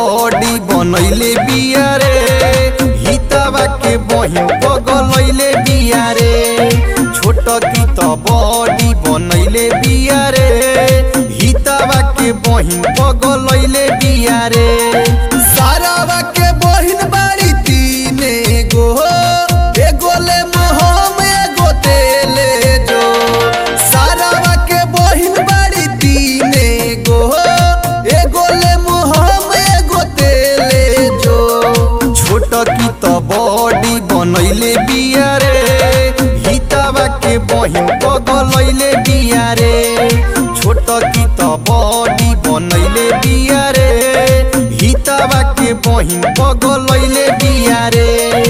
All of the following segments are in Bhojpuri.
बॉडी बनैले बिया रे हितवा के बहिन पगलैले बिया रे छोट की त बॉडी बनैले बिया रे हितवा के बहिन पगलैले बिया रे सारावा के बहिन बाड़ी तीने गो एगो ले मोहम एगो तेले जो सारावा के बहिन बाड़ी तीने गो एगो ले मोहम एगो तेले जो छोट की त बॉडी बनैले बिया रे हितवा के बहिन पगलैले बिया रे छोट की त बॉडी बनैले बिया रे हितवा के बहिन पगलैले बिया रे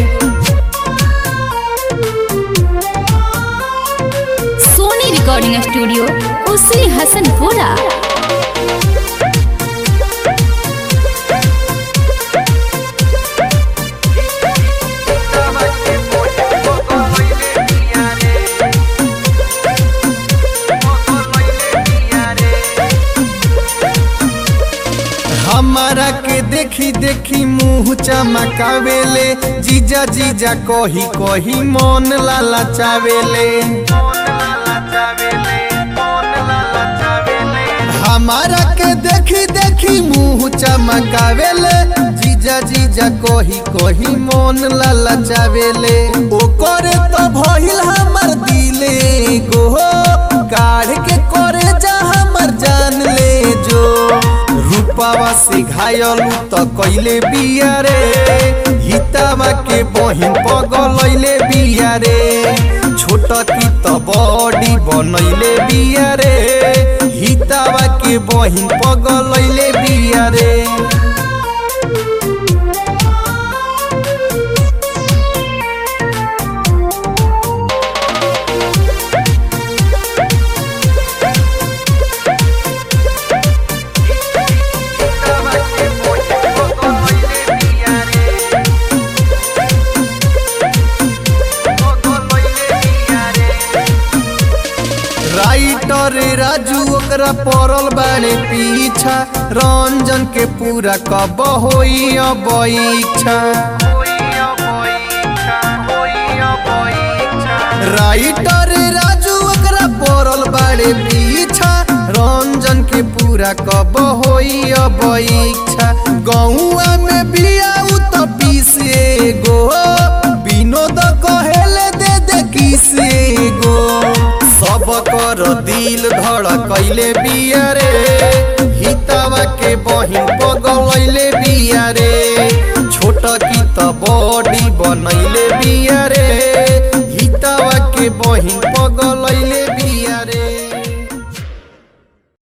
सोनी रिकॉर्डिंग स्टूडियो उसी हसनपुरा हमारा के देखी देखी मुंह चमकावेले जीजा जीजा कही कही मन लाला चावेले हमारा के देखी देखी मुंह चमकावेले जीजा जीजा कही कही मन लाला चावेले ओकरे तो भइल हमर दिले गो काढ़ के करे जा हमर जान ले जो रूपावा से घायल त कैले बिया रे हितावा के बहिन पगलैले बिया रे छोट की त बॉडी बनैले बिया रे हितावा के बहिन पगलैले बिया रे राइटर राजू ओकरा पड़ल बाड़े पीछा रंजन के पूरा कब होई अब इच्छा राइटर राजू ओकरा पड़ल बाड़े पीछा रंजन के पूरा कब होई अब इच्छा गौआ में बियाऊ त पीसे गो विनोद कहेले दे दे किसे गो सब कर दिल धड़कैले बिया रे हितवा के बहिन पगलैले बिया रे छोट की त बॉडी बनैले बिया रे हितवा के बहिन